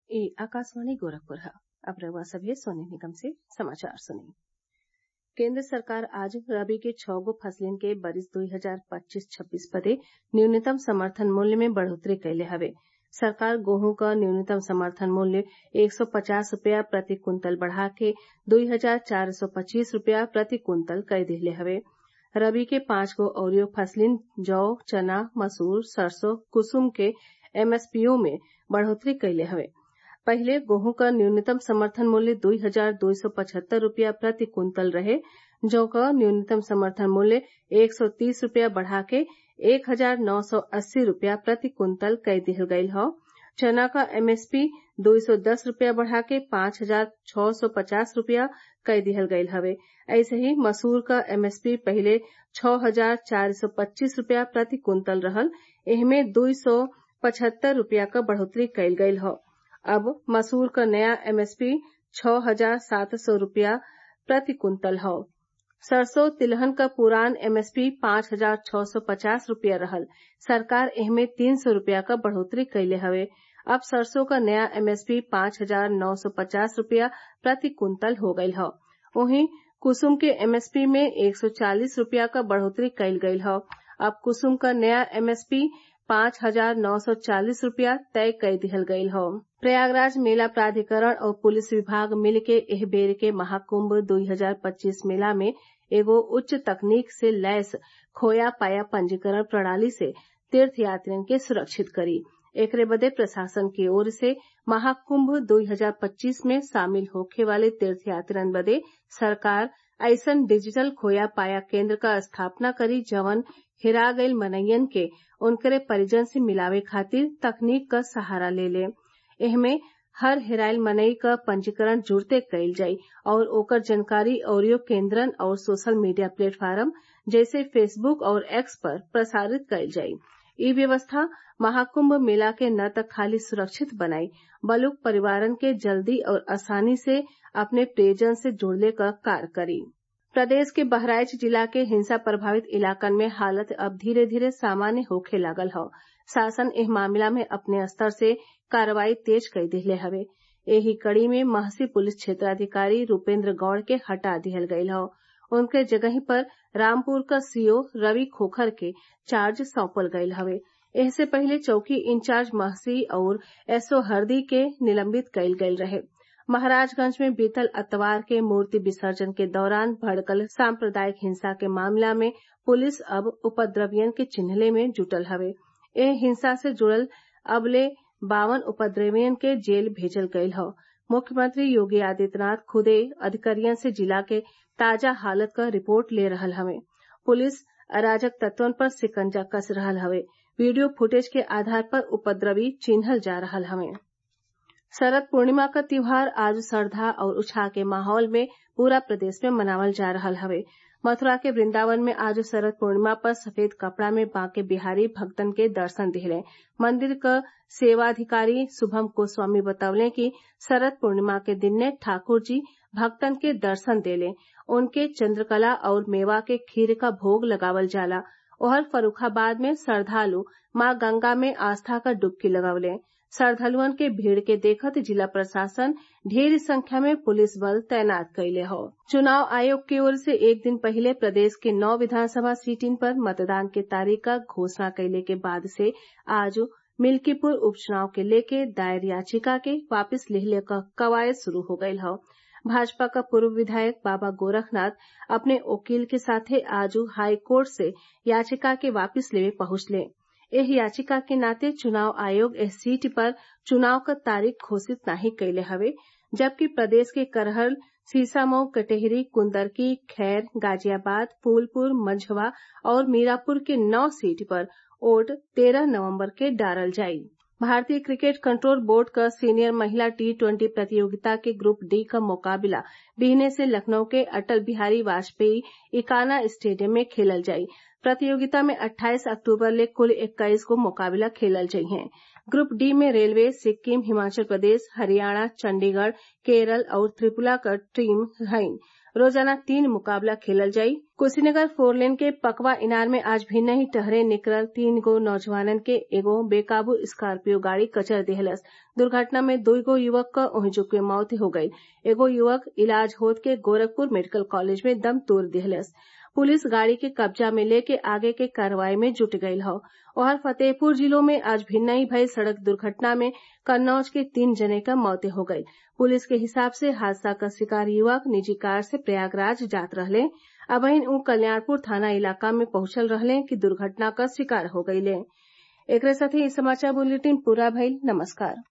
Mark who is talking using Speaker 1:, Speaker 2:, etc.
Speaker 1: ई आकाशवाणी गोरखपुर है अब रउआ सभे सोने निगम से समाचार सुनी केंद्र सरकार आज रबी के छौ गो फसलिन के बरिस दुई हजार पच्चीस छब्बीस बदे न्यूनतम समर्थन मूल्य में बढ़ोतरी कइले हवे सरकार गेहूं क न्यूनतम समर्थन मूल्य एक सौ पचास रूपया प्रति कुंतल बढ़ा के दुई हजार चार सौ पच्चीस रूपया प्रति कुंतल कई दिहले हवे रबी के पांच गो अउरी फसलिन जौ चना मसूर सरसों कुसुम के एमएसपीओ में बढ़ोतरी कइले हवे पहिले गेहूं क न्यूनतम समर्थन मूल्य दुई हजार दो सौ पचहत्तर रूपया प्रति कुंतल रहे जौ क न्यूनतम समर्थन मूल्य एक सौ तीस रूपया बढ़ा के एक हजार नौ सौ अस्सी रूपया प्रति कुंतल कई दिहल गयल हौ चना क एमएसपी दुई सौ दस रूपया बढ़ा के पांच हजार छौ सौ पचास रूपया कई दिहल गयल हवे ऐसे ही मसूर क एमएसपी पहिले छौ हजार चार सौ पच्चीस रूपया प्रति कुंतल रहल एहमे दुई सौ पचहत्तर रूपया क बढ़ोतरी कइल गयल हौ अब मसूर क नया एमएसपी छौ हजार सात सौ रूपया प्रति कुंतल हौ सरसों तिलहन क पुरान एमएसपी पांच हजार छौ सौ पचास रूपया रहल सरकार एहमे तीन सौ रूपया क बढ़ोतरी कइले हवे अब सरसों क नया एमएसपी पांच हजार नौ सौ पचास रूपया प्रति कुंतल हो गयल हौ वहीं कुसुम के एमएसपी में एक सौ चालीस रूपया क बढ़ोतरी कइल गयल हौ अब कुसुम क नया एमएसपी पांच हजार नौ सौ चालीस रूपया तय कई दिहल गयल हौ प्रयागराज मेला प्राधिकरण और पुलिस विभाग मिल के एह बेर के महाकुंभ 2025 मेला में एगो उच्च तकनीक से लैस खोया पाया पंजीकरण प्रणाली से तीर्थ यात्रियन के सुरक्षित करी एकरे बदे प्रशासन की ओर से महाकुंभ 2025 में शामिल होखे वाले तीर्थयात्रियन बदे सरकार अइसन डिजिटल खोया पाया केंद्र क स्थापना करी जवन हेरा गईल मनइयन के उनकरे परिजन से मिलावे खातिर तकनीक क सहारा ले ले एहमे हर हेराइल मनई क पंजीकरण जुड़ते कईल जाई और ओकर जानकारी अउरी केंद्रन और सोशल मीडिया प्लेटफार्म जैसे फेसबुक और एक्स पर प्रसारित कईल जाई इ व्यवस्था महाकुंभ मेला के न त खाली सुरक्षित बनाई बलुक परिवारन के जल्दी और आसानी से अपने प्रियजन से जुड़ले क कार्य करी प्रदेश के बहराइच जिला के हिंसा प्रभावित इलाकन में हालत अब धीरे धीरे सामान्य होखे लागल हौ शासन एह मामला में अपने स्तर से कार्रवाई तेज कई दिहले हवे एही कड़ी में महसी पुलिस क्षेत्राधिकारी रूपेंद्र गौड़ के हटा दिहल गयल हौ उनके जगही पर रामपुर क सीओ रवि खोखर के चार्ज सौंपल गयल हवे एहसे पहिले चौकी इंचार्ज महसी और एसओ हरदी के निलंबित कईल गयल रहे महाराजगंज में बीतल अतवार के मूर्ति विसर्जन के दौरान भड़कल सांप्रदायिक हिंसा के मामला में पुलिस अब उपद्रवियन के चिन्हले में जुटल हवे एह हिंसा से जुड़ल अबले बावन उपद्रवियन के जेल भेजल गयल हौ मुख्यमंत्री योगी आदित्यनाथ खुदे अधिकारियन से जिला के ताजा हालत क रिपोर्ट ले रहल हवे पुलिस अराजक तत्वन पर सिकंजा कस रहल हवे वीडियो फुटेज के आधार पर उपद्रवी चिन्हल जा रहल हवे शरद पूर्णिमा क त्योहार आज श्रद्धा और उत्साह के माहौल में पूरा प्रदेश में मनावल जा रहल हवे मथुरा के वृंदावन में आज शरद पूर्णिमा पर सफेद कपड़ा में बांके बिहारी भक्तन के दर्शन दिहले मंदिर क सेवाधिकारी शुभम गोस्वामी बतवले कि शरद पूर्णिमा के दिन ने ठाकुर जी भक्तन के दर्शन देले उनके चंद्रकला और मेवा के खीर का भोग लगावल जाला ओहर फर्रुखाबाद में श्रद्वालु मां गंगा में आस्था क डुबकी लगवले श्रद्वालुअन के भीड़ के देखत जिला प्रशासन ढेर संख्या में पुलिस बल तैनात कइले हौ चुनाव आयोग की ओर से एक दिन पहिले प्रदेश के नौ विधानसभा सीटिन पर मतदान के तारीख क घोषणा कइले के बाद से आज मिल्कीपुर उपचुनाव के लेके दायर याचिका के वापिस लिहले क कवायद शुरू हो गयल हौ भाजपा क पूर्व विधायक बाबा गोरखनाथ अपने वकील के साथे आज हाई कोर्ट से याचिका के वापिस लेवे पहुंचले एह याचिका के नाते चुनाव आयोग एह सीट पर चुनाव क तारीख घोषित नाही कइले हवे जबकि प्रदेश के करहल सीसामऊ कटेहरी कुंदरकी खैर गाजियाबाद फूलपुर मंझवा और मीरापुर के नौ सीट पर वोट तेरह नवम्बर के डालल जाई भारतीय क्रिकेट कंट्रोल बोर्ड क सीनियर महिला टी ट्वेंटी प्रतियोगिता के ग्रुप डी क मुकाबला बिहने से लखनऊ के अटल बिहारी वाजपेयी इकाना स्टेडियम में खेलल जाई प्रतियोगिता में 28 अक्टूबर ले कुल 21 गो मुकाबला खेलल जइहें ग्रुप डी में रेलवे सिक्किम हिमाचल प्रदेश हरियाणा चंडीगढ़ केरल और त्रिपुरा क टीम हईन रोजाना तीन मुकाबला खेलल जाई कुशीनगर फोरलेन के पकवा इनार में आज भिन्न ही टहरे निकलल तीन गो नौजवानन के एगो बेकाबू स्कार्पियो गाड़ी कचर देहलस दुर्घटना में दुई गो युवक क ओहिजुक में मौत हो गई एगो युवक इलाज होत के गोरखपुर मेडिकल कॉलेज में दम तोड़ दिहलस पुलिस गाड़ी के कब्जा में लेके आगे के कार्रवाई में जुट गईल हौ ओहर फतेहपुर जिलों में आज भिन्न ही भइल सड़क दुर्घटना में कन्नौज के तीन जने क मौते हो गई पुलिस के हिसाब से हादसा क शिकार युवक निजी कार से प्रयागराज जात रहले अबहिन उ कल्याणपुर थाना इलाका में पहुंचल रहले कि दुर्घटना क शिकार हो गईले एकरे साथे इ समाचार बुलेटिन पूरा भइल नमस्कार